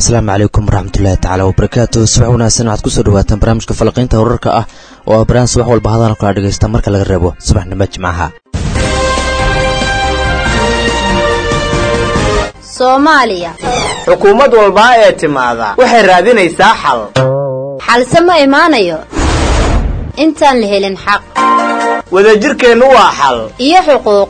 asalaamu calaykum waraxmatullaahi tacaala wabarakaatu subax wanaagsan waxaad kusoo dhawaataan barnaamijka falanqaynta wararka ah oo ah baraan subax walba hadaan kala dhegaysta marka laga reebo subaxnimo jimcaha soomaaliya xukuumad walbaa ee timaada waxay raadinaysaa xal xalse ma imaanayo intaan la helin xaq wadajirkeennu waa xal iyo xuquuq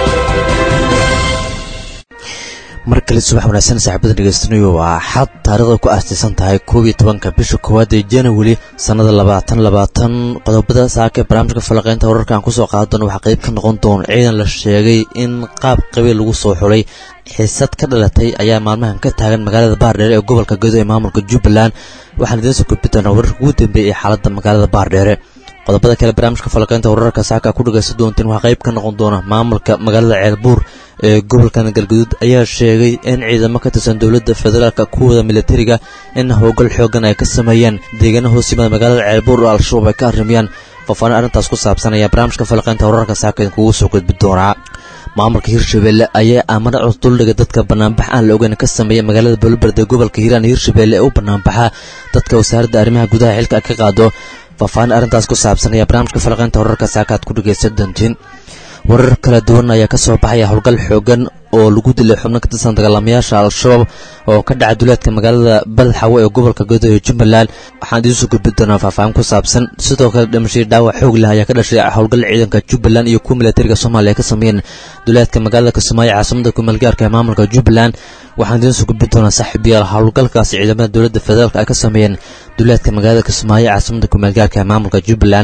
mar kale subax wanaagsan saaxiibada dhegeystanayo waa xad taariikhda ku aastaysan tahay koob iyo tobanka bisha koowaad ee janawari sannada labaatan labaatan qodobada saaka ee barnaamijka falaqaynta wararka aan kusoo qaada doona waxaa qayb ka noqon doona ciidan la sheegay in qaab qabiil lagu soo xulay xiisad ka dhalatay ayaa maalmahan ka taagan magaalada baardheere ee gobolka gedo ee maamulka jubbaland waxaan idiin soo gudbi doonaa wararka ugu dambeeyay ee xaaladda magaalada baardheere qodobada kale barnaamijka falaqaynta wararka saaka ku dhagaysan doonteen waxaa qayb ka noqon doona maamulka magaalada ceelbuur ee gobolkan galguduud ayaa sheegay in ciidamo ka tirsan dowladda federaalka kuwada militariga in howlgal xoogan ay ka sameeyeen deegaana hoos yimada magaalada ceelbuur oo al-shabaab ay ka arrimayaan faahfaahin arrintaas ku saabsan ayaa barnaamijka falaqaynta wararka saaka idinkugu soo gudbi doonaa maamulka hirshabelle ayaa amar cod duldhiga dadka banaanbax aan la ogeyn ka sameeya magaalada boloberde gobolka hiiraan hirshabelle ee u banaanbaxa dadka wasaaradda arrimaha gudaha xilka ka qaado faahfaahin arrintaas ku saabsan ayaa barnaamijka falaqaynta wararka saaka aad ku dhagaysan doontiin warar kala duwan ayaa ka soo baxaya howlgal xoogan oo lagu dilay xubno ka tirsan dagaalamayaasha al-shabaab oo ka dhaca duleedka magaalada balxawe ee gobolka godo ee jubbaland waxaan idiin soo gudbi doonaa faahfaahin ku saabsan sidoo kale dhimashadii dhaawac xoog leh ayaa ka dhashay howlgal ciidanka jubbaland iyo kuwa militariga soomaaliya ka sameeyeen duleedka magaalada kismaayo caasimada kumeelgaarka ee maamulka jubbaland waxaan idiin soo gudbi doonaa saaxiibayaal howlgalkaasi ciidamada dowladda federaalk ay ka sameeyeen duleedka magaalada kismaayo caasimada kumeelgaarka ee maamulka jubbaland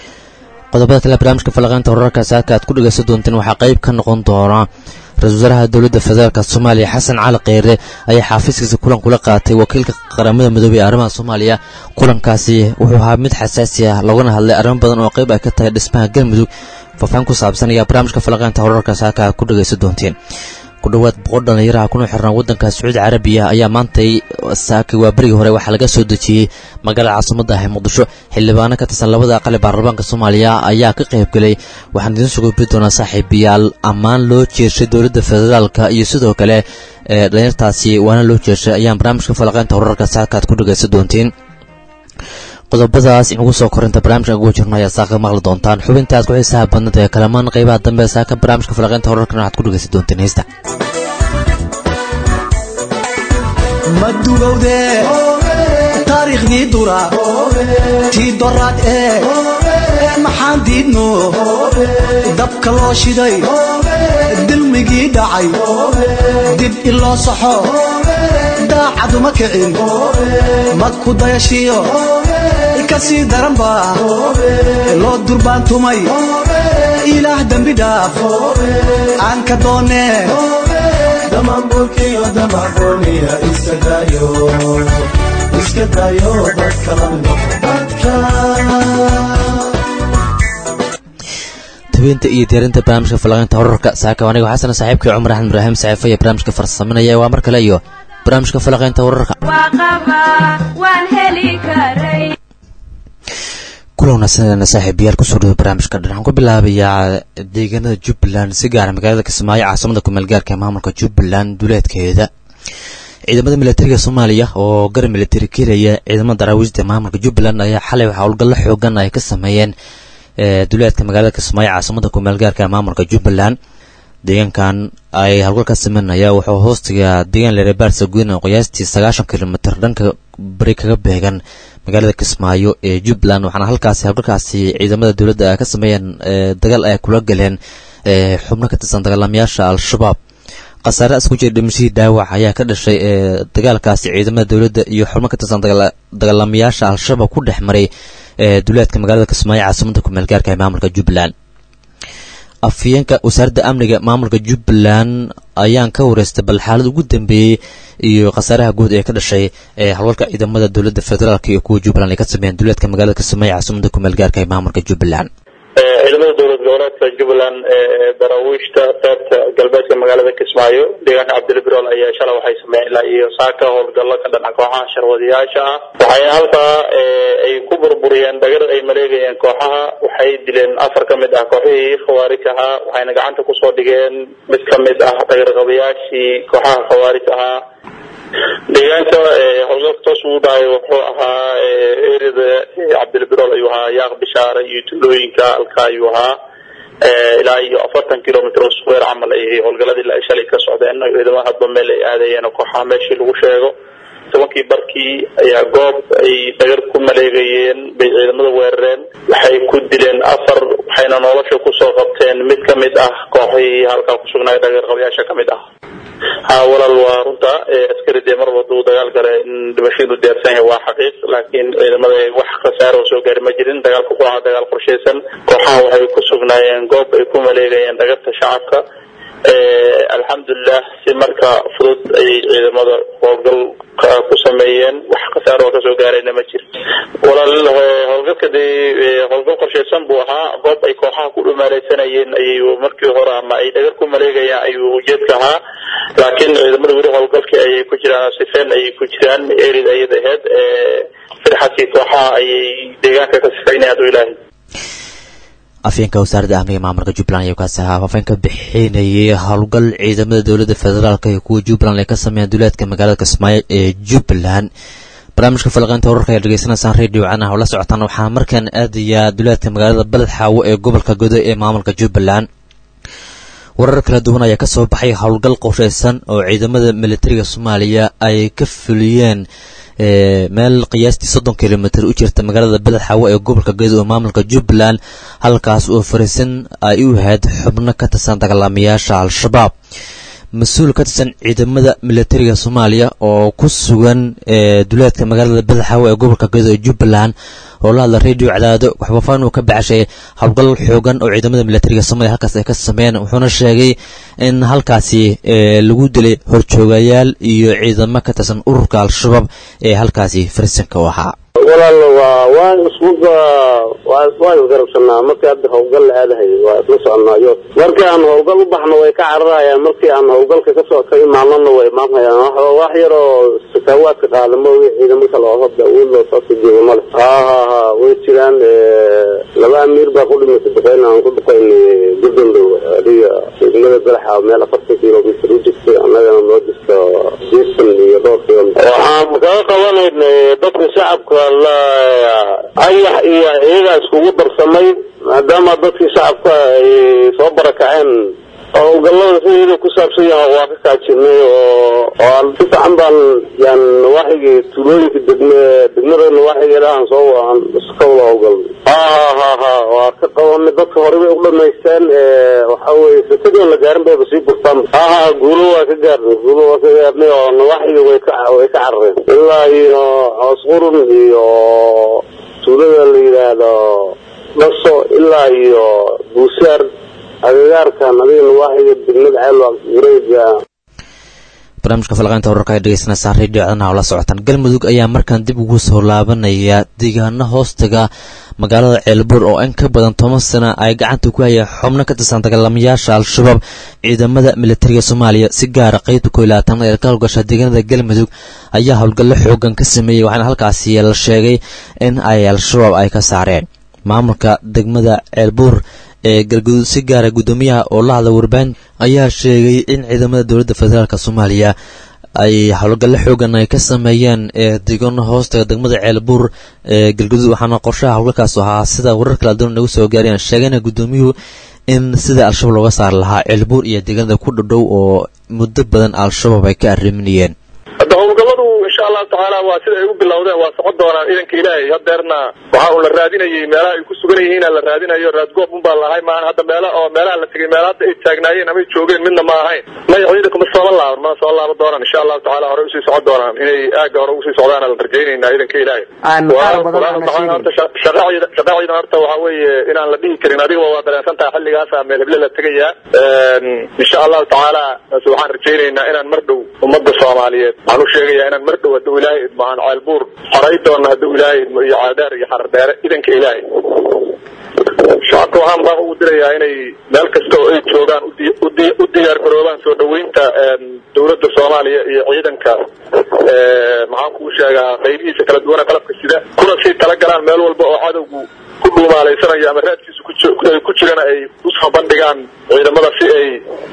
qodobada kale barnaamijka falaqaynta wararka saaka aad ku dhegaysan doonteen waxaa qayb ka noqon doona ra-isul wasaaraha dowladda federaalk soomaaliya xasan cali kheyre ayaa xaafiiskiisa kulan kula qaatay wakiilka qaramada midoobey ee arrimaha soomaaliya kulankaasi wuxuu ahaa mid xasaasi ah loogana hadlay arrimo badan oo qayb ay ka tahay dhismaha galmudug faahfaahin ku saabsan ayaa barnaamijka falaqaynta wararka saaka aad ku dhegaysan doonteen ku dhowaad boqol dhallinyaraha kuna xirnaa waddanka sacuudi carabiya ayaa maantay saakay waa berigii hore waxaa laga soo dejiyey magaalada caasimada ah ee muqdisho xildhibaano ka tirsan labada aqali baarlamaanka soomaaliya ayaa ka qayb galay waxaan idiin soo gudbi doonaa saaxiibayaal ammaan loo jeeshay dowladda federaalka iyo sidoo kale dhalinyartaasi waana loo jeeshay ayaan barnaamijka falaqaynta wararka saakaad ku dhagaysan doontiin qodobadaas inugu soo korinta barnaamijka ugu jirno ayaa saaka maqli doontaan xubintaas ku xiisaha badnada ee kalamaan qaybaha dambe ee saaka barnaamijka falaqaynta wararkana waxaad ku dhagaysan doonteen heesta madugowde taariikhdii dura tii doraad ee maxaan diidno dabka loo shiday dilmigii dhacay dib iloo saxo daacaduma kicin madku dayashiyo ka sii daranba loo durbaantumay ilaah dembi dhaaf aan ka doonee damamburkiyo damagooniya iska dayo iska dayo dadka lamdo dadka tabeynta iyo diyaarinta barnaamijka falaqaynta wararka saaka anigo xasan saaxiibkii cumar axmed ibraahim saxiifo iyo barnaamijka farsaminaya waa mar kale iyo barnaamijka falaqaynta wararka kula wanaagsanana saaxiibayaal kusoo dhawo barnaamijka dhan waxaan ku bilaabayaa deegaanada jubbaland si gaara magaalada kismaayo caasimada kumeelgaarka ee maamulka jubbaland duleedkeeda ciidamada militariga soomaaliya oo garab militari kelaya ciidamada daraawiishda maamulka jubbaland ayaa xalay waxa howlgallo xoogan ay ka sameeyeen duleedka magaalada kismaayo caasimada kumeelgaarka ee maamulka jubbaland deegaankan ay howlgalka sameynaya wuxuu hoostiga deegaan lerebaarsa gudan oo qiyaastii sagaashan kilomitr dhanka bari kaga beegan magaalada kismaayo ee jubbaland waxaana halkaasi howlgalkaasi ciidamada dowladda ay ka sameeyeen dagaal ay kula galeen xubno ka tirsan dagaalamayaasha al-shabaab khasaare isku jira dhimashadii dhaawac ayaa ka dhashay dagaalkaasi ciidamada dowladda iyo xubno ka tirsan dagaalamayaasha al-shabaab ku dhex maray duleedka magaalada kismaayo caasimada kumeelgaarka ee maamulka jubbaland afyeenka wasaaradda amniga maamulka jubbaland ayaan ka wareystay bal xaalad ugu dambeeyey iyo khasaaraha guud ee ka dhashay ee howlgalka ciidamada dowladda federaalk iyo kuwa jubbaland ay ka sameeyeen duleedka magaalada kismaayo caasimada kumeelgaarka ee maamulka jubbaland ciidamada dowlad goboleedka jubbaland ee daraawiishta qaybta galbeedka magaalada kismaayo deegaanka cabdilbirool ayaa shalay waxay sameeyeen ilaa iyo saaka howlgallo ka dhanaca kooxaha sharwadayaasha ah waxay halkaa ay ku burburiyeen dhagar ay maleegayeen kooxaha waxay dileen afar ka mid ah kooxihii khawaarij ahaa waxayna gacanta kusoo dhigeen mid ka mid ah dhagarqabayaashii kooxaha khawaarij ahaa deegaanka howlgalka toos ugu dhahay wuxuu ahaa erida cabdilbirool ayuu ahaa yaaq bishaare iyo tuulooyinka halka ayuu ahaa ilaa iyo afartan kilomitr oo square camal ay howlgaladii la shalay ka socdeen ciidamada hadba meel ay aadayeen kooxaha meeshii lagu sheego tobankii barkii ayaa goob ay dhagar ku maleegayeen bay ciidamada weerareen waxay ku dileen afar waxayna nolosha kusoo qabteen mid ka mid ah kooxihii halkaa kusugnaayo dhagar qabayaasha ka mid ah ha walaal waa runta askari dee mar waduu dagaal gale in dhimashadu diyaarsan yahay waa xaqiiq laakiin ciidamada wax khasaaro soo gaari ma jirin dagaalka ku ahaa dagaal qorshaysan kooxaha waxay ku sugnaayeen goob ay ku maleegayeen dhagarta shacabka alxamdulilah si marka fudud ayay ciidamada howlgal ku sameeyeen wax khasaaro oo kasoo gaarayna ma jiro walaal howlgalka dee howlgal qorshaysan buu ahaa goob ay kooxaha ku dhumaaleysanayeen ayay markii hore ama ay dhagar ku maleegayaan ayuu ujeedka ahaa laakiin ciidamada weli howlgalkii ayay ku jiraan sifeen ayay ku jiraan erid ayad aheyd firxadkii kooxaha ayay deegaanka ka sifeynaya haduu ilaahay afyeenka wasaaradda amniga maamulka jubbaland ayaa kaasi ahaa faafeen ka bixinayay howlgal ciidamada dowladda federaalk iyo kuwa jubbaland ay ka sameeyaan duleedka magaalada kismaayo ee jubbaland barnaamijka falaqeynta wararka ayaa dhegeysanaysaan radio canaha oo la socotaan waxaa markaan aadayaa duleedka magaalada baled xaawo ee gobolka godo ee maamulka jubbaland warar kala duwan ayaa kasoo baxay howlgal qorshaysan oo ciidamada militariga soomaaliya ay ka fuliyeen meel qiyaastii soddon kilomitr u jirta magaalada beled xaawo ee gobolka gedo oo maamulka jubbaland halkaas oo fariisan ay u ahayd xubno ka tirsan dagaalamayaasha al-shabaab mas-uul ka tirsan ciidamada militariga soomaaliya oo ku sugan duleedka magaalada beled xaawo ee gobolka gedo ee jubbaland oo la hadla radio cadaado waxbaafaan uu ka baxashay howlgal xoogan oo ciidamada militariga soomaaliya halkaas ay ka sameeyeen wuxuuna sheegay in halkaasi lagu dilay horjoogayaal iyo ciidamo ka tirsan ururka al-shabaab ee halkaasi farisanka u ahaa walaal waa waan iskuba waan isgarabsanaa markii hadda howlgal la aadahay waa isla soconaayo markii aan howlgal u baxno way ka cararayaan markii aan howlgalka kasoo ka imaanana way imaanhayaan wax yar oo sakaawaadka qaadamo ciidamo kale oo hadda awood loo soo sijiyo male ha ha ha way jiraan laba amiir baa ku dhimatay duqeyn aan ku duqeyn guddandow adiga degmada balaxa meel afartan kilomitr u jirtay annagana noo jirta jeesan iyo dhowr kilomitr waxaan kaga qabanaynay dadka shacabka ayax iyo iyagaa iskugu darsamay maadaama dadkii shacabka ay soo barakaceen howlgallada sideeda ku saabsan yaha waa ka kaajinay oo oo si fiican baan yaan nawaaxigii tuulooyinka degme degmada nawaaxigeeda aan soo aan iska wada howlgalnay ha ha ha ha waa ka qabanay dadka hore bay u dhamaysteen waxa weye sakadii aan la gaarin bayba sii gurtaan ha ha guulo waa ka gaarnay guulo waa ka gaarnay oo nawaaxiga way ka way ka carareen ilaa iyo coos qurun iyo tuulada la yidhaahdo dhaso ilaa iyo buusaar agagaarkan adiga nawaaxiga degmada ceelwa wareega barnaamijka falaqeynta wararka ay dhegeysanaysaan radio codanaha oo la socotaan galmudug ayaa markaan dib ugu soo laabanaya deegaano hoostaga magaalada ceelbuur oo in ka badan toban sana ay gacanta ku hayeen xubno ka tirsan dagaalamayaasha al-shabaab ciidamada militariga soomaaliya si gaara qeybta koo iyo labaatan ee ka howlgasha deegaanada galmudug ayaa howlgallo xoogan ka sameeyey waxaana halkaasi la sheegay in ay al-shabaab ay ka saareen maamulka degmada ceelbuur ee galguduud si gaara guddoomiyaha oo la hadla warbaahin ayaa sheegay in ciidamada dowladda federaalk soomaaliya ay howlgallo xoogan ay ka sameeyeen ee deegaano hoostaga degmada ceelbuur ee galguduud waxaana qorshaha howlgalkaas ahaa sida warar kala duwan nagu soo gaareen sheegayna guddoomiyuhu in sida al-shabaab looga saari lahaa ceelbuur iyo deegaanada ku dhadhow oo muddo badan al-shabaab ay ka arriminayeen hadda howlgalladu insha allahu tacaala waa sida ay u bilowdeen waa socon doonaan ciidanka ilaahay hadeerna waxa uu la raadinayay meelaha ay ku sugan yihiin la raadinayo raadgoob un baa lahay maahan hadda meela oo meelaha la tegay meela hadda ay taagnaayeen ama ay joogeen midna ma ahayn may ciidanku ma sooba laaban mana soo laaban doonaan insha allahu tacaala hore usii socon doonaan inay aaga hore usii socdaan la rajaynaynaa ciidanka ilaahay shaqa ciidan horta waxa weeye inaan la dhihi karin adiga waa dareensan tahay xilligaasa meel heble la tegayaa insha allahu tacaala waxaan rajaynaynaa inaan mar dhow ummadda soomaaliyeed waxaan u sheegayaa inaan mar dhow hadduu ilaahay idmo aan ceelbuur xoray doono hadduu ilaahay idmo iyo caadaar iyo xardheere idanka ilaahay shacabka waxaan baan ugu dirayaa inay meel kasta oo ay joogaan u diyaar garoobaan soo dhaweynta dowladda soomaaliya iyo ciidanka maxaan kuu sheegaa qaybihiisa kala duwana qalabka sida kuna sii talagalaan meel walba oo cadowgu ku dhuumaalaysanayo ama raadkiisa ku jirana ay usoo bandhigaan ciidamada si ay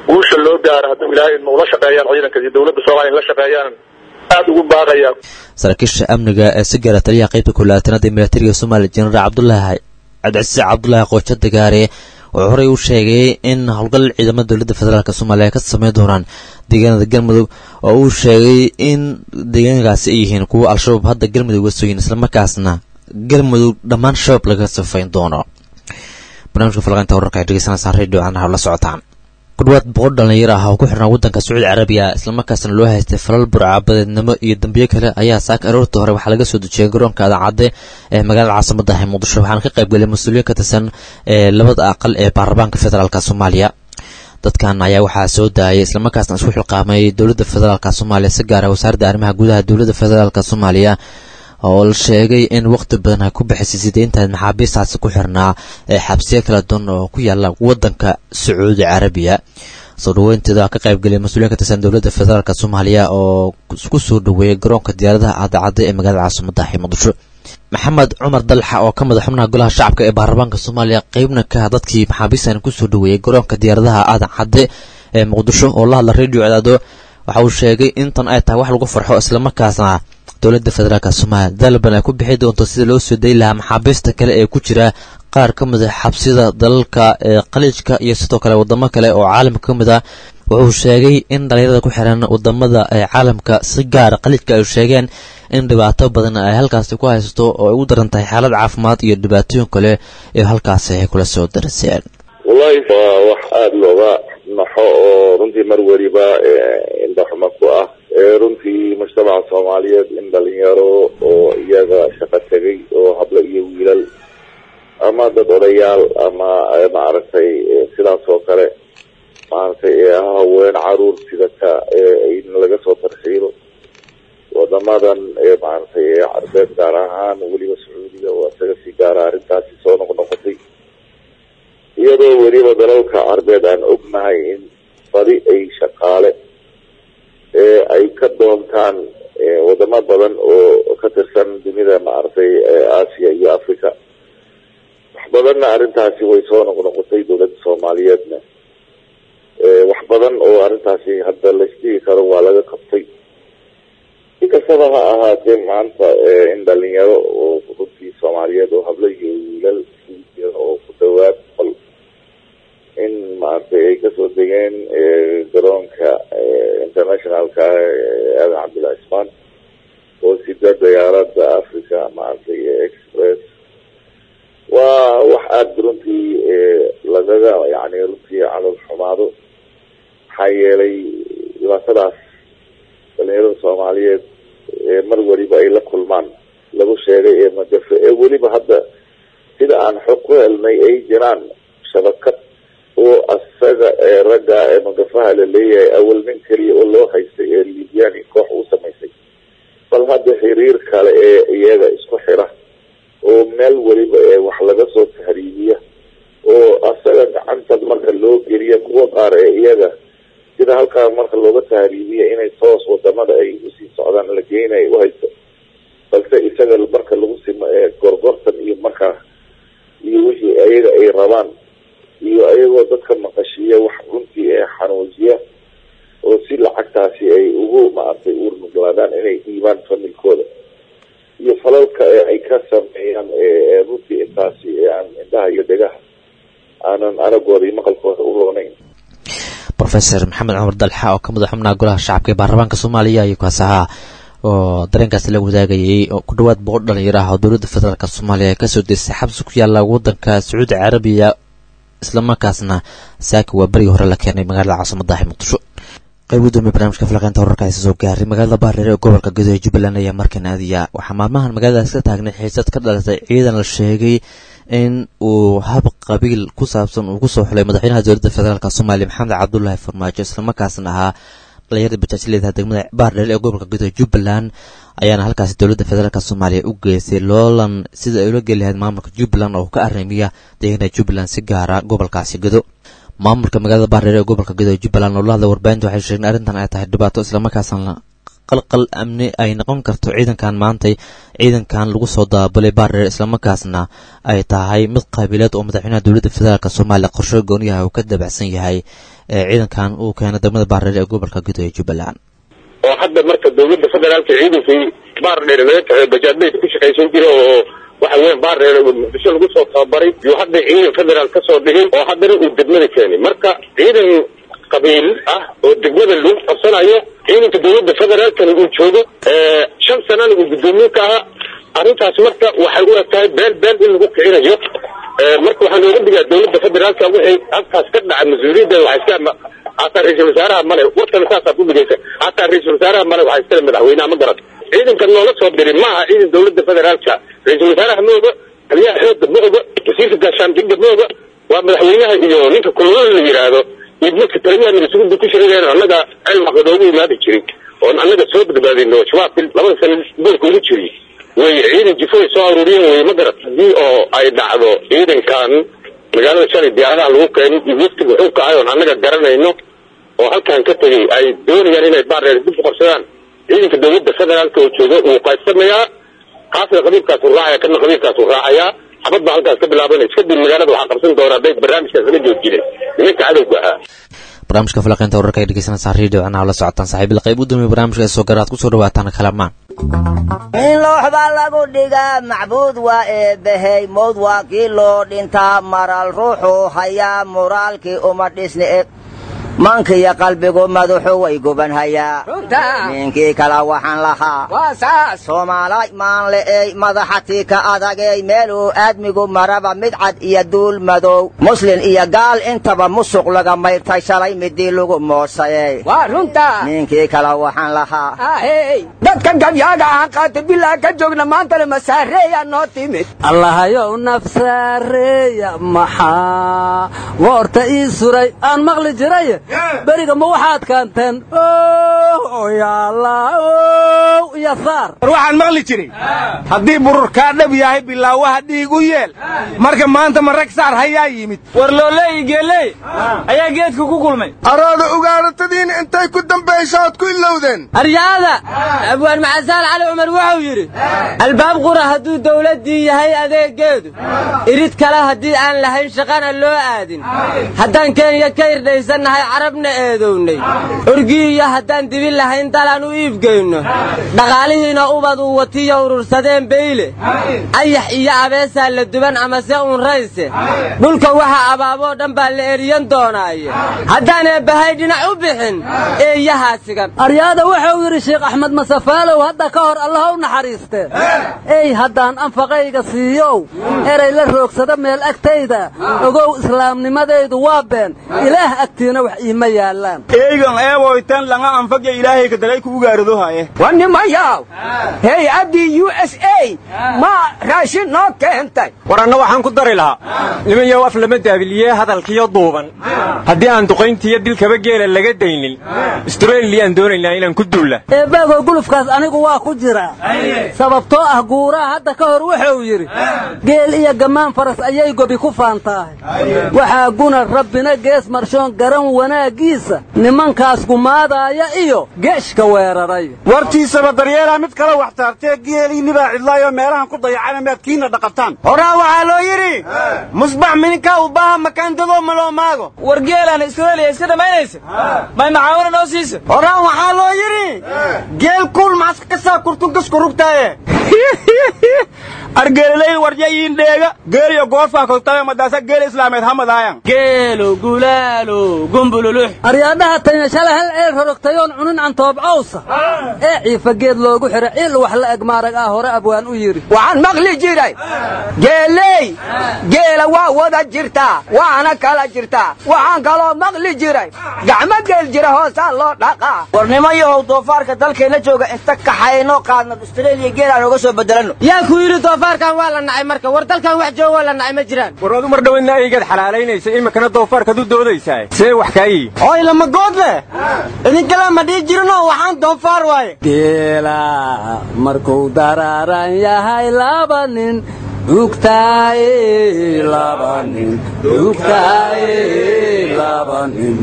guusha loo gaaro hadduu ilaahay ma ula shaqeeyaan ciidanka iyo dowladda soomaaliya in la shaqeeyaan aada ugu baaqaya saraakiisha amniga ee si gaara taliyaha qaybta kulaatanaad ee milatariga soomaaliya jenaraal cabdulaahi cabdicasiis cabdulaahi qoojo dagaare wuxuu horey u sheegay in howlgal ciidamada dowladda federaalk soomaaliya ay ka sameyn doonaan deegaanada galmudug oo uu sheegay in deegaankaasi ay yihiin kuwa al-shabaab hadda galmudug wasoyin islamarkaasna galmudug dhammaan shabaab laga safayn doono barnaamijka falaqaynta wararka ay dhegeysanaysaan radio canaha la socotaan ku dhawaad boqol dhalinyar ah oo ku xirnaa waddanka sacuudi carabiya islamarkaasna loo haystay falal burcabadeednimo iyo dambiyo kale ayaa saaka aroortii hore waxaa laga soo dejiyay garoonka adancadde ee magaalada caasimada ah ee muqdisho waxaana ka qaybgelay mas-uuliyiin ka tirsan ee labada aqal ee baarlamaanka federaalk soomaaliya dadkan ayaa waxaa soo daayay islamarkaasna isku xilqaamay dowladda federaalk soomaaliya si gaara wasaaradda arrimaha gudaha dowladda federaalk soomaaliya oo la sheegay in waqti badan ay ku bixisay sideyntaad maxaabiistaasi ku xirnaa ee xabsiyo kala duwan oo ku yaala waddanka sacuudi carabiya soo dhaweynteeda ka qaybgeliyay mas-uuliyin ka tirsan dowladda federaalk soomaaliya oo ku soo dhaweeyay garoonka diyaaradaha cadacadda ee magaalada caasimada ah ee muqdisho maxamed cumar dalxa oo ka mid a xubnaha golaha shacabka ee baarlamaanka soomaaliya qeybna ka ah dadkii maxaabiistan kusoo dhaweeyey garoonka diyaaradaha aadan cadde ee muqdisho oo la hadla radio cadaado waxa uu sheegay intan ay tahay wax lagu farxo islamarkaasna dowladda federaalk soomaaliya dalban ay ku bixi doonto sida loo soo dayi lahaa maxaabiista kale ee ku jira qaar ka mid a xabsida dalalka ee khaliijka iyo sidoo kale wadamo kale oo caalamka ka mid ah wuxuu sheegay in dhalinyarada ku xiran wadamada ee caalamka si gaara khaliijka ay sheegeen in dhibaato badan ay halkaasi ku haysato oo ay u daran tahay xaalad caafimaad iyo dhibaatooyin kale ee halkaasi ay kula soo daraseen wallahi waa wax aada looga naxo oo runtii mar weliba indhaxuma ku ah runtii mujtamaca soomaaliyeed in dhalinyaro oo iyaga shaqo tegay oo hablo iyo wiilal ama dad odayaal ama maaragtay sidaas oo kale maaragtay haween caruur sidata in laga soo tarxiilo wadamadan maaragtay carbeed gaar ahaan weliba sacuudiga waa isaga si gaara arrintaasi soo noqnoqotay iyadoo weliba dalalka carbeed aan ognahay in badi ay shaqaale ay ka doontaan wadamo badan oo ka tirsan dunida maaragtay aasiya iyo africa wax badanna arrintaasi way soo noqnoqotay dowladda soomaaliyeedna wax badan oo arrintaasi hadda laisdhigi karo waa laga qabtay si kastaba ha ahaatee maanta in dhalinyaro oo runtii soomaaliyeed oo hablo iyo wiilal oo ku dhawaad qol in maaragtay ay kasoo degeen garoonka internationalka aadan cabdullahi ismaan oo sida diyaarada africa maaragtay express waa wax aada runtii lagaga yani runtii calol xumaado maxaa yeelay dhibaatadaas dhalinyarada soomaaliyeed mar weliba ay la kulmaan lagu sheegay ee magafe ee weliba hadda sida aan xog ku helnay ay jiraan shabakad oo asaga ee ragga ee magafaha la leeyahay awal nin keliya oo loo haystay ee libyani koox uu samaysay bal hadda xiriir kale ee iyaga isku xira oo meel weliba ee wax laga soo tahriibiya oo asaga gacanta marka loo geliya kuwa qaar ee iyaga sida halkaa marka looga tahriibiya inay toos wadamada ay usii socdaan la geenay u haysto balse isaga marka lagu simo ee gorgortan iyo markaa iyo wixii ayaga ay rabaan iyo ayagoo dadka maqashiiya wax runtii ee xanuujiya oo si lacagtaasi ay ugu maaragtay urnuglaadaan inay dhiibaan familkooda iyo falalka ee ay ka sameeyaan runtii intaasi aan indhaha iyo dhegaha aanan aragooda iyo maqalkooda u roonayn rofeor maxamed cumar dalxa oo ka mid a xubnaha golaha shacabka ee baarlamaanka soomaaliya iyo kaas ahaa oo dareenkaasi la wadaagayay oo ku dhawaad boqol dhalinyaro ah oo dowladda federaalk soomaaliya ay kasoo deysay xabsi ku yaala waddanka sacuudi carabiya islamarkaasna saaka waa berigii hore la keenay magaalada caasimada ah muqdisho qayb gudoomiye barnamijka falaqeynta wararka aysa soo gaaray magaalada baardheer ee gobolka gadoe jubbaland ayaa markan aadiya waxaa maalmahan magaaladaas ka taagnay xiisad ka dhalatay ciidan la sheegay in uu hab qabiil ku saabsan uu kusoo xulay madaxweynaha dowladda federaalk soomaaliya maxamed cabdulaahi farmaajo islamarkaasna ahaa dhalinyarada bajaajleedaha degmada baardheer ee gobolka gadoe jubbaland ayaana halkaasi dowladda federaalk soomaaliya u geystay loolan sida ay ula geli lahayd maamulka jubbaland oo ka arrimiya deegaanada jubbaland si gaara gobolkaasi gado maamulka magaalada baardheer ee gobolka gadoe jubbaland oo la hadla warbaahinta waxay sheegeen arrintan ay tahay dhibaato islamarkaasna qalqal amni ay noqon karto ciidankan maantay ciidankan lagu soo daabulay baardheer islamarkaasna ay tahay mid qaabileed oo madaxweynaha dowladda federaalk soomaaliya qorsho gooniyaha uu ka dabacsan yahay ee ciidankan uu keenay degmada baardheer ee gobolka guud ee jubbaland oo hadda marka dowladda federaalka ciidankii baardheer laga kaxeey bajaadbayda ku shaqaysan jira oo waxa weya baardheer muqdisho lagu soo tababaray iyo hadda ciidan federaal ka soo dhigin oo haddana uu degmada keenay marka ciidan qabiil ah oo degmada lagu qabsanayo ciidanka dowladda federaalkana uu joogo shan sanana uu guddoomiye ka ahaa arrintaas marka waxay u eg tahay beel beel in lagu kicinayo marka waxaa looga dhigaa dowladda federaalka wixii halkaas ka dhaca mas-uuliyadda waxa iska hataa ra-iisul wasaaraha male warkana saasaa ku dhigaysa hataa ra-iisul wasaaraha male waxaa iskale madaxweynaha ma garan ciidankan noola soo dirin maaha ciidan dowladda federaalka ra-iisul wasaaraha ma oga taliyaha xooga ma oga wasiirka gaashaandhigga ma oga waa madaxweynaha iyo ninka kulolada la yidhaahdo iyo marka taliyaha nagasuguda ku shirayeen annaga cilmaqa noogu imaadi jirin oon annaga soo badbaadino shabaabki labada sano goolka ugu jiriy way ciidan jifoy soo aruuriyeen wey ma garat haddii oo ay dhacdo ciidankan magaalada shalay diyaaradaha lagu keenay iyo waftiga wuxuu kacay oon annaga garanayno oo halkan ka tegey ay doonayaan inay baardheer dib u qabsadaan ciidanka dowladda federaalka oo jooga wuu qaybsamayaa kaasna qabiilkaasu raacaya kana qabiilkaasu raacayaa xabad baa halkaas ka bilaabanaysa kadib magaalada waxaa qabsan doona hadday barnaamijkaas la joojinay nimanka cadowga ahaa barnaamijka falaqeynta wararka ay dhegeysanaysaa radio canaha la socotaan saaxiibil qayb u dambeeya barnaamijka ee soo garaad ku soo dhawaataan kalamaan in loox baa lagu dhigaa macbuud waa eebbahey mowd waa kii loo dhintaa maral ruuxuu hayaa muraalkii uma dhisni eg mankiyo qalbigu madaxu way gubanhayaa ninkii kale waxaan lahaa soomaalay maanle'ey madaxatii ka adagey meeluu aadmigu maraba mid cad iyo duul madow muslin iyo gaal intaba musuq laga mayrtay shalay midii lagu moosayey ninkii kale waxaan lahaa dadka gabyaaga ahaan qaata bilaa ka joogna maantale masaareeya noo timid allahayow nafsaareeya maxaa goorta ii suray aan maqli jiray beriga ma waxaad kaanteen iyo saar war waxaan maqli jiray haddii burur kaa dhab yahay bilaawaha dhiig u yeel marka maanta ma rag saar hayaa yimid war looleeyi geeley ayaa geedka ku kulmay arooda ugaaratadiin intay ku dambayso ood ku ilowdeen aryaada abwaan maxasaal cali cumar wuxuu yidhi albaab qura hadduu dawladdii yahay adeegeedu irid kale haddii aan lahayn shaqana loo aadin haddaan kenya ka irdhaysannahay carabna eedownay orgiiyo haddaan dibi lahayn dalaan u iibgeyno dhaqaalihiina ubad uu watiyo urursadeen beyle ayax iyo abeesaa la duban amase uunrayse dhulka waxa abaaboo dhan baa la eriyan doonaaye haddaan eebbahay dhinac u bixin eeyahaa sigan aryaada wuxuu yidhi sheekh axmed masafaalow hadda ka hor allah u naxariistee ey haddaan anfaqayga siiyow eray la roogsada meel agtayda ogow islaamnimadaydu waa been ilaah agtiina wax iima yaallaan eygan eeboytan langa anfaga ilaahay ka dalay kugu gaaradohaye wanimayaw hey addii u s a ma raashin noo keentay war anna waxaan ku dari lahaa nimanyow af lama daabiliyee hadalkiyo duuban haddii aan duqayntiiyo dilkaba geela laga daynin astreliyaan doonaynaa inaan ku duulla eebaagow gulufkaas anigu waa ku jiraa sababtoo ah guuraha hadda ka hor wuxuu yidhi geel iyo gammaan faras ayay gobi ku faantaahay waxaa guna rabbina gees marshoon garan wanaaggiisa nimankaas gumaadaaya iyo geeshka weeraray wartiisaba daryeelaa mid kale wax taartee geeliinibaa cidlaayoo meelahan ku dayacana maad kiina dhaqataan horaa waxaa loo yidhi musbax mininka u baaha makaandadoo maloo maago war geelaan israeliya iska dhammaynaysa may macaawina noo siisa horaa waxaa loo yidhi geel kuul maxaska ka saa kurtungasku rugtaaye argeelilay waryayiin dheega geeliyo goofaa koltabe madaasa geel islaameed hamadaayan geelo gulaalo gumbululux aryaadhaha tanya shalay hal ceel rorogtayoon cunin cantoob cawsa ee ciifa geed loogu xidha ciil wax la eg maarag ah hore abwaan u yidhi waxaan maqli jiray geeley geela waa wada jirtaa waana kala jirtaa waxaan kaloo maqli jiray gacmo geel jira hoosaa loo dhaqaa warnimayahow doofaarka dalkeenna jooga inta kaxayno qaadna austraeliya geelaan oga soo bedelanno yaa ku yidhi doofaarkan waa la nacay marka war dalkan wax jooga waa la nacay ma jiraan war adu mar dhowadna aygaad xalaalaynaysa iminkana doofaarkaad u doodaysaa see wax kaa yihi oy lama good leh idinkala ma dhihi jirinoo waxaan doofaar waaye geela markuu daraaran yahay laba nin dugtaaye laba nin dugtaaye laba nin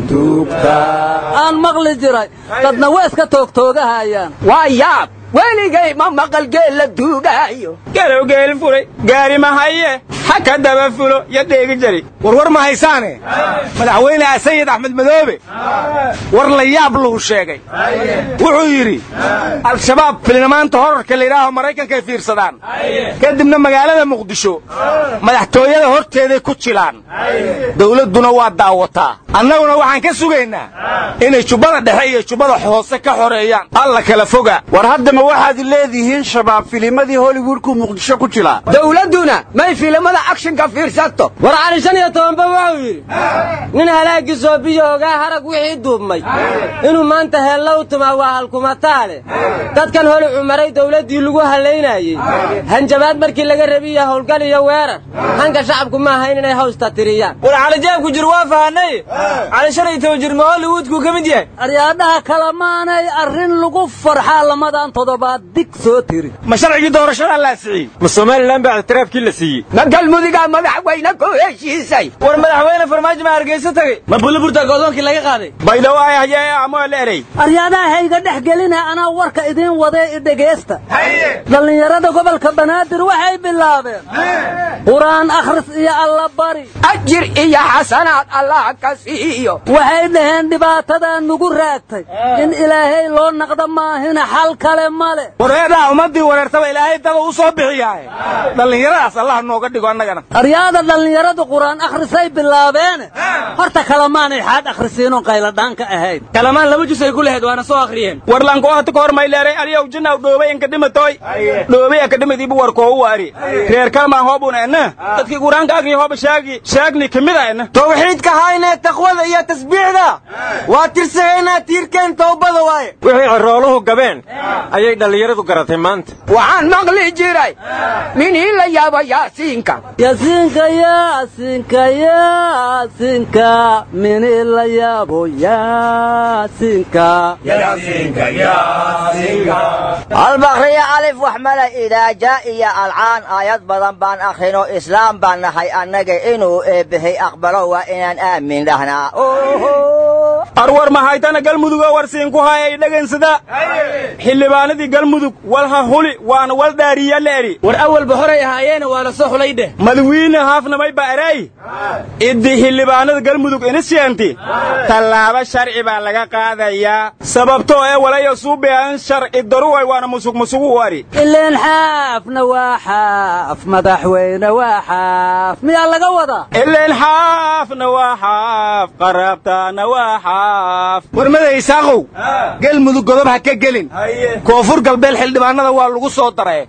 dugtaa aan maqli jiray dadna waa iska toogtoogahayaan waa yaab weligay ma maqal geel la duugaayo galow geelin fulay gaari mahaye ha ka daba fulo yo dheegi jari warwar ma haysaane madaxweyne sayid axmed madoobe war la yaab luu sheegay wuxuu yidhi al-shabaab filnamaanta horarka layidhaaho maraykankay fiirsadaan kadibna magaalada muqdisho madaxtooyada horteeday ku jilaan dawladduna waa daawataa annaguna waxaan ka sugaynaa inay jubbada dhexe iyo jubbada hoose ka xoreeyaan alla kala foga war haddama waxaad leedihiin shabaab filimadii hollywoodku muqdisho ku jilaa dawladduna may filimada akshinka fiirsato war cali shan iyo tobanba wuxuu yidhi nin halaagii soobiyo ogaa harag wixii duubmay inuu maanta heella u tumaa waa halkumataale dadkan holi cumaray dawladdii lagu hallaynayey hanjabaad markii laga rabiya howlgal iyo weerar hanka shacabku ma ahayn inay hawsta tiriyaan war calijaabku jir waa fahanay cali shan iyo toban jir ma hollywoodkuu ka mid yahay aryaadhaha kale maanay arrin lagu farxaa lamadan toddobaad dig soo tiri ma sharcigii doorashada la asixiyey ma somalilan baa ictiraafkii la siiyey ma galmudigaa madaxweyne ku heshiisay war madaxweyne farmaajo ma hargeysa tagay ma buliburta go'doonkii laga qaaday baydhawo ay hayee amoo la erey aryaadaha hayga dhex gelina anaa warka idiin wadee i dhegaysta dhallinyarada gobolka banaadir waxay bilaabeen qur-aan akhris iyo alla bari ajir iyo xasanaad allah ka siiyo waxay dhaheen dhibaatadaa nugu raagtay in ilaahay loo naqdo maahina xal kale male wareedhaa ummaddii wareertaba ilaahay daba u soo bixiyaaye dhallinyaradaas allah nooga dhigo annagana aryaada dhallinyaradu qur-aan akhrisay bilaabeene horta kalamaanay xaad akhrisiinoo qayladhaanka ahayd kalamaan laba jus ay ku lahayd waana soo akhriyeen warlanko hata kahor mayleeray aliyow jinaw dhoobay enkadhimatoy dhoobay akadhimadiibu warkoo u ari reer kalmaan hoobun ena dadkii qur-aanka agri hooba shaagi shaagni kamida ena tawxiidka haynee taqwada iyo tasbiixda waa tirsagaynaa tiirkeen towbada waaye wixii cirooluhu gabeen ayay dhallinyaradu garatay maanta waxaan maqli jiray minii la yaaba yaasiinka yaasiinka yaasiinka yaasiinka minii la yaabo yaasiinka albakriya alif wax male idaaja iyo alcaan aayad badan baan akhrino islaam baan nahay annaga inuu eebbahay aqbalo waa inaan aamin dhahnaa arwar mahaytana galmudug oo warsiinku hayay dhagansada xildhibaanadii galmudug walha huli waana wal dhaariya la eri war awalba horay ahaayeena waa la soo xulay dheh madawiine haafnamay ba eray iddi xildhibaanada galmudug inisyeenti tallaabo sharci baa laga qaadayaa sababtoo ee walayo suubean sharci daruway waana musug musugu u ari ileen xaafna waa xaaf madaxweyne waa xaaf miyaa laga wadaa ileen xaafna waa xaaf qaraabtaana waa xaaf warmada isaaqow galmudug godob ha ka gelin koonfur galbeed xildhibaanada waa lagu soo daray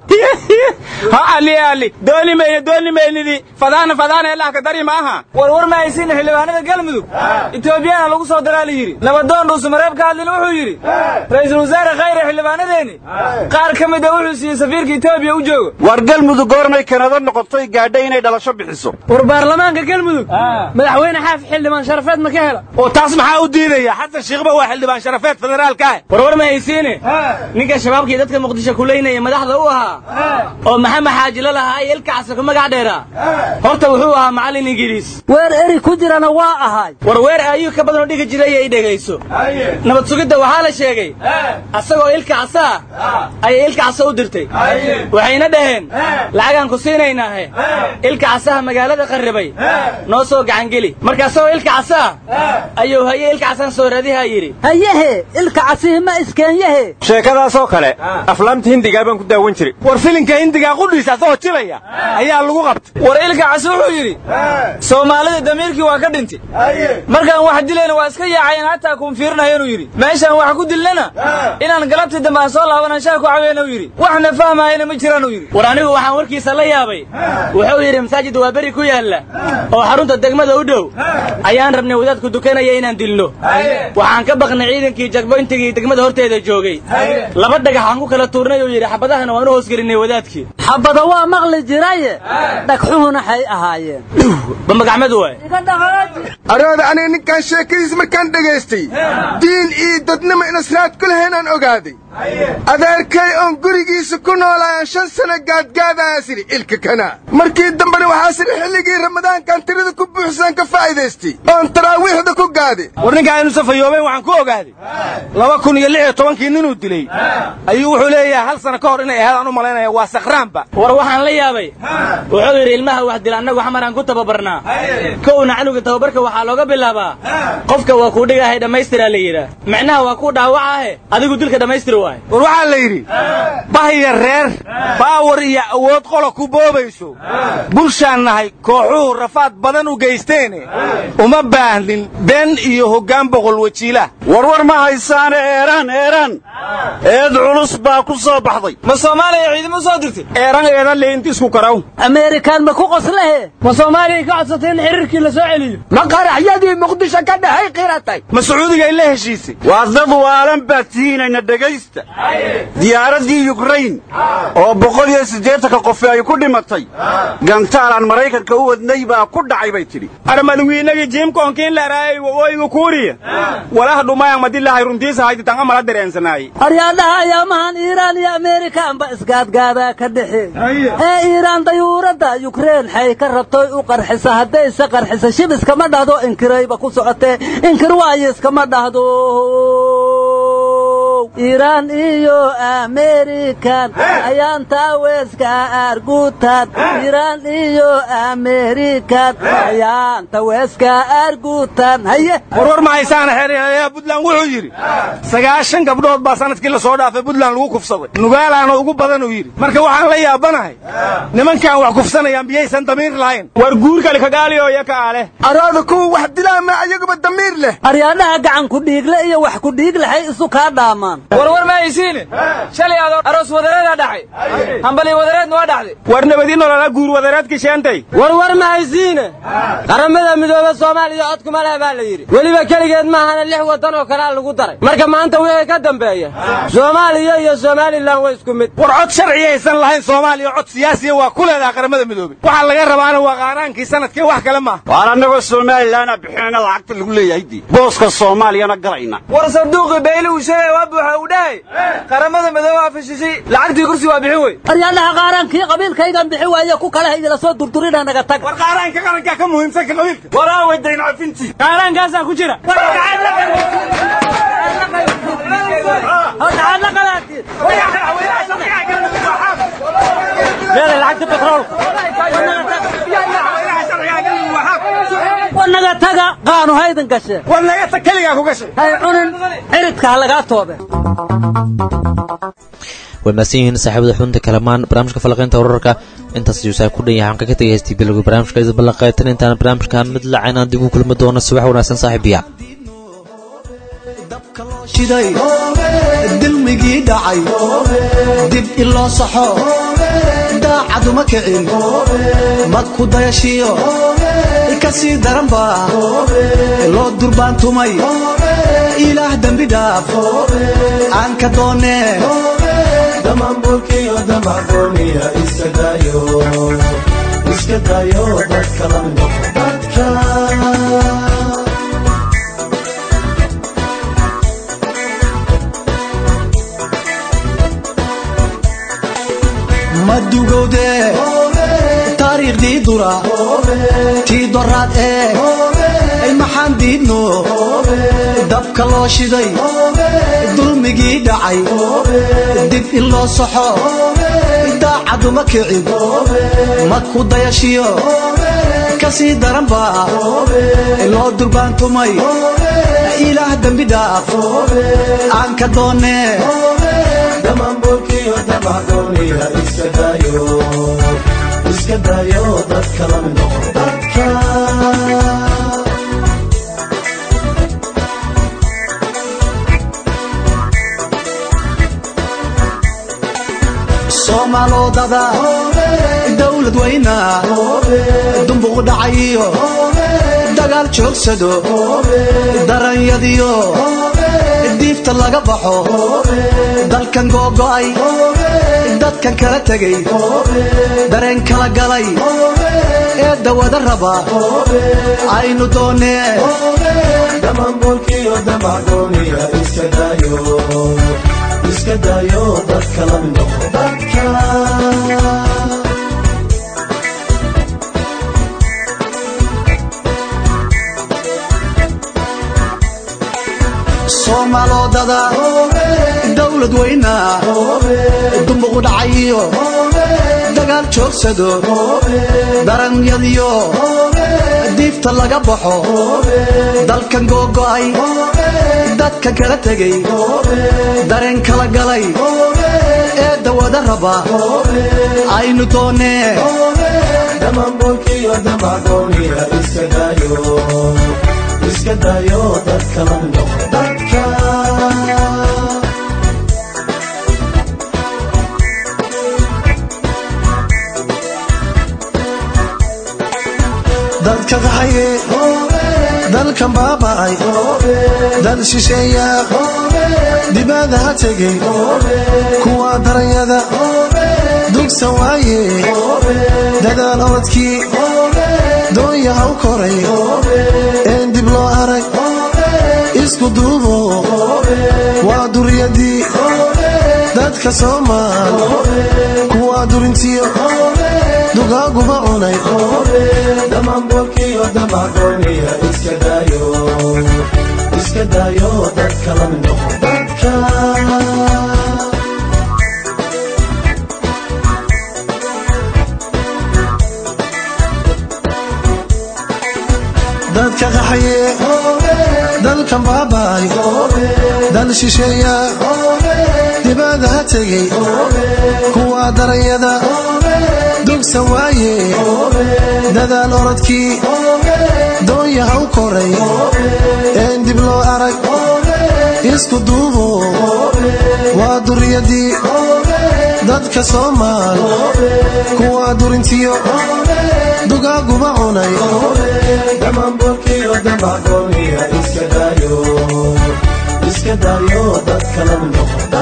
ha ali ali dooni mayne dooni maynidi fadaana fadaana elah ka dari ma aha war war ma haysiina xildhibaanada galmudug etoobiyana lagu soo daraa la yidhi nabadoon dhuusamareeb ka hadlina wuxuu yidhi ra'iisul wasaare khayre xildhibaanadeeni qaar ka mid a wuxuu siiyey safiirka etoobiya u joogo war galmudug goormay kanada noqotay gaadhay inay dhalasho bixiso war baarlamaanka galmudug madaxweyne xaaf xildhibaan sharafeed ma ka hela oo taas maxaa u diidaya xasan shiikhba waa xildhibaan sharafeed federaalka ah war war ma haysiine ninka shabaabkii dadka muqdisho kulaynaya madaxda u ahaa oo maxamed xaajilo lahaa iyo ilka casar ku magac dheeraa horta wuxuu ahaa macallin ingiriis weer eri ku jirana waa ahay war weer ayuu ka badanoo dhigi jiray ay dhegayso nabad sugidda waxaa la sheegay asagoo ilka casa ah ayay ilka casa u dirtay waxayna dhaheen lacagaan ku siinaynaahe ilka casaha magaalada qarribay noo soo gacangeli marka asagoo ilka casa ah ayuu haye ilka casaan soo raadihaa yidhi hayehe ilka casihi ma iskeenyahe sheekadaasoo kale aflaamta hindigaa baan ku daawan jiray war filinka hindigaa qudhiisa asagoo jilaya ayaa lagu qabtay war ilka casi wuxuu yidhi soomaalida damiirkii waa ka dhintay markaan wax dilayna waa iska yaacayeen hataa kuun fiirinayo inuu yidhi meeshaan wax ku dilnana inaan galabtii dambe aan soo laabanan shaa ku caweena u yidhi waxna fahmaayana ma jiraan uu yidhi war anigu waxaan warkiisa la yaabay wuxuu yidhi masaajid waa beri ku yaalla oo xarunta degmada u dhow ayaan rabnay wadaadku dukanaya inaan dilno waxaan ka baqnay ciidankii jagboyntigii degmada horteeda joogay laba dhagax aan ku kala tuurnay oo yidhi xabadahana waan u hoosgelinay wadaadkii xabada waa maqli jiraye dhagxuhuna xay ahaayeen bambagacmadu waay arooda aniga ninkaan sheekadiis markaan dhegaystay diin iyo dadnimo inasraad ku lahaynaan ogaaday adeerkay oon gurigiisa ku noolaayaan shan sano gaadgaadayaa sidhi ilka kana markii dambena waxaa sidhi xilligii ramadaankan tirada ku buuxsaan ka faa'iidaystay oon taraawiixda ku gaade war ninkaan inu safayoobeyn waxaan ku ogaaday laba kun iyo lix iyo tobankii ninuu dilay ayuu wuxuu leeyahay hal sano ka hor inay ahaadaan u malaynaya waa sakhraanba war waxaan la yaabay wuxuu yidhi ilmaha wax dila annagu xamaraan ku tababarnaa kowna canuga tababarka waxaa looga bilaabaa qofka waa kuu dhigahay dhammaystiraa la yidhaah macnaha waa kuu dhaawacaahe adigu dilka dhammaystir waay war waxaa la yidhi bahya reer baawar iyo awood qola ku boobayso bulshaan nahay kooxuhu rafaad badan u geysteene uma baahnin been iyo hoggaan boqol wajiilah warwar ma haysaane eeraan eeraan eed culus baa ku soo baxday ma soomaaliya ciidamo soo dirtay eeran eedan leynti isku karaw ameerikaan ma ku qoslahe ma soomaaliya ka codsatay in xiriirkii la soo celiyo ma qaraxyadii muqdisho ka dhahay qiratay ma sacuudiga ay la heshiisay waa dad waalan baad tihiinayna dhegaysta diyaaraddii yukrain oo boqol iyo siddeetanka qofi ay ku dhimatay gantaal aan maraykanka u wadnay baa ku dhacay bay tidhi armadwiinagii jiimkoonkiin laraayay waqooyiga kuuriya walaha dhumayaan madilahay runtiisa hayditan amala dareensanaayey aryaadhaha ayaamahan iiraan iyo ameerikaanba isgaadgaadaa ka dhexe ee iiraan dayuuradda yukrain xay ka rabtoy u qarxisa haddayse qarxisa shib iskama dhahdo inkirayba ku socotee inkir waayo iskama dhahdo iiraan iyo ameerikan ayaan taaweeska arguutan iiraan iyo ameerikan ayaan taweeska arguutan haye warwar ma haysaana xeeryaalayaha buntland wuxuu yidhi sagaashan gabdhood baa sanadkii la soo dhaafay buntland lagu kufsaday nugaalaana ugu badan uu yidhi marka waxaan la yaabanahay nimankaan wax kufsanayaan miyaysan damiir lahayn war guurkali kagaaliyo iyo ka ale arooda kuwa wax dilaama ayaguba damiir leh aryaadhaha gacan ku dhiigle iyo wax ku dhiig lahay isu kaa dhaamaan warwar ma haysiine shalay adoo aroos wadareeda dhacay hambali wadareedna waa dhacday war nabadi nolola guur wadareedka sheentay warwar ma haysiine qaramada midoobe soomaaliya codkuma leh baa la yidhi weliba keligeed maahana lix waddan oo kalea lagu daray marka maanta wixii ka dambeeya soomaaliya iyo somalilan waa isku mid war cod sharci aysan lahayn soomaaliya cod siyaasiya waa ku leedaha qaramada midoobe waxaa laga rabaana waa qaaraankii sanadkii wax kale maaha waar annagoo somalilanna bixinayna lacagta lagu leeyahay dii booska soomaaliyana galayna war sanduuqii bayli uu sheegay waa buuxa uu dhahay qaramada midoobe waa fashishay lacagtii kursi waa bixin wey aryaadhaha qaaraankii qabiilkaygan bixi waaye ku kale idila soo durdurina naga tag war qaaraanka qarankaa ka muhiimsan ka qabiilka waraa weydayn cafintii qaaraankaasaa ku jira meelay lacagta betroolka wanaga taga qaanu haydan gashe wanaga tag keligaa ku gashay hay cunin ciridka ha lagaa toobe way mahadsan yihiin saaxiibada xubinta kalamaan barnaamijka falaqaynta wararka intaas ayuu saa ku dhan yahay waxaan kaga tegay heystii bilowga barnaamijka ida ballanqaytan intaan barnaamijkan mid lacaynaan dib u kulmi doono subax wanaagsan saaxiibiya shiday dilmigii dhacay dib iloo saxo daacaduma kicin mad ku dayashiyo ka sii daranba loo durbaantumay ilaah dembi dhaaf aan ka doonee damaanbuurkiyo damacdooniya iska daayo iska daayo dadka la noqo dadka madugowde taariikhdii dura tii doraad ee maxaan diidno dabka loo shiday dulmigii dhacay dib in loo saxo daacaduma kicin mad ku dayashiyo ka sii daranba loo durbaantumay ilaah dembi dhaaf aan ka doonee damaanbuurkiyo damacdooniya iska daayo iska daayo dadka la noqo dadka soomaalodada dawlad weyna dumbuq dhacayiyo dagaal joogsado daranyadiyo diifta laga baxo dalkan googo'ay dadkan kala tegay dareen kala galay ee dawada raba aynu doonee dhammaanboolkiyo damacdooniya iska daayo iska daayo dadka la mid noqo dadka soomaalodada dawlad weyna dumbuqu dhacayiyo dagaal joogsado daranyadiyo diifta laga baxo dalkan googo'ay dadkan kala tegay dareen kala galay ee dawada raba aynu doonee dhammaanboolkiyo damacdooniya iska daayo iska daayo dadka la mid noqo dadka dadka qaxaye dalkan baaba'ay dal shisheeya dibada ha tegay kuwa daranyada dugsa waaye dadaal orodkii doonya ha u koray een dib loo arag isku duubo waa duriyadii dadka soomaal kuwa durintiyo dugaaguba cunay dhammaanboolkiyo damacdooniya iska daayo iska daayo dadka la mid noqo dadka dadka qaxaye dalkan baaba'ay dal shisheeya dibada ha tegay kuwa daranyada dugsa waaye dadaal orodkii doonya ha u koray een dib loo arag isku duubo waa duriyadii dadka soomaal kuwa durintiyo dugaaguba cunay dhammaanboolkiyo damacdooniya iska daayo iska daayo dadka la mid noqo